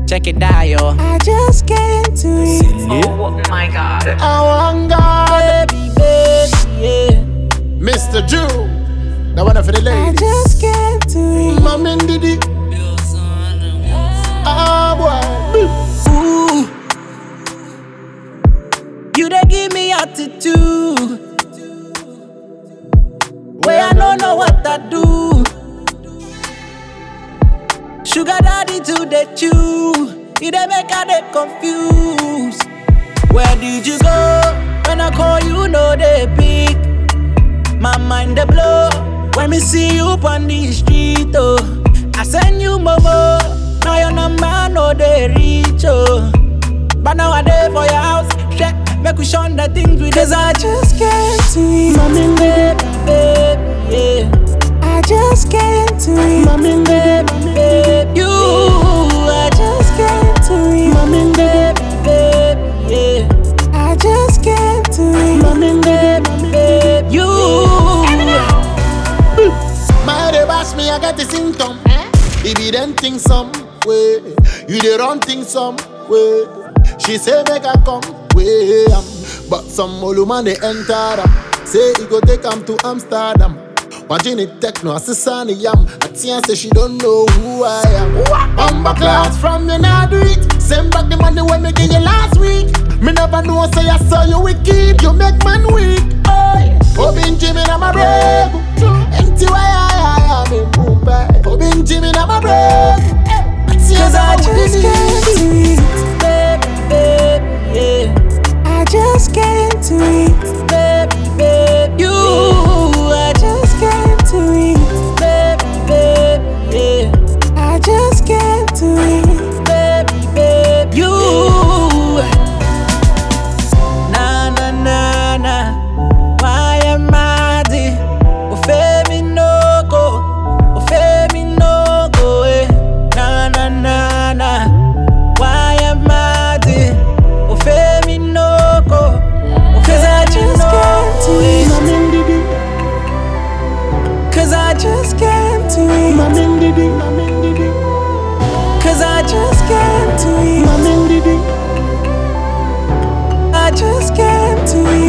check it out, yo. I just can't do it. Oh my god. I want God, Baby, baby, yeah. Mr. Jew. That one for the I ladies. just can't do it. Mama Diddy. Ah, boy. Ooh. You dey give me attitude. Where I don't know what I do. Sugar daddy to the chew. You dey make I dey confused. Where did you go? When I call you, no they pick. My mind dey blow when me see you on the street. Oh, I send you momo. Now your number no they reach. Oh, but now I dey for your house. Check, make we shun the things we Cause I just Just can't do it. Mommy, baby, baby, yeah. I just can't do it. Mommy, baby, baby, you. I just just can't do it. Mommy, baby, baby, yeah. I just can't do it. Mommy, baby, baby, you. My they bash me, I get the symptom. If you then think some way, you dey run things some way. She say make I come way, um, but some olu man they enter am. Say he go take am to Amsterdam. Watching it techno, assistant yam. Atia say she don't know who I am. Bumba class from you now do it. Send back the money when me give you last week. Me never know say I saw you wicked. You make man weak. Oi, Obin Jimmy na my brave. Empty why I am in Mumbai. Obin Jimmy na my brave. Cause I just can't do it. Baby, baby, yeah. I just can't do it. Baby, baby, you. I Just can't do it. baby, baby, yeah. I just can't do it. baby, baby, you. Na na na na, why am I there? Ofe mi no go, ofe mi no go, eh. Na na na na, why am I there? Ofe mi no go, cause I just Just know can't do it. it. Cause I just, Just can't do it. cause I just, Just can't do it. I just can't do it.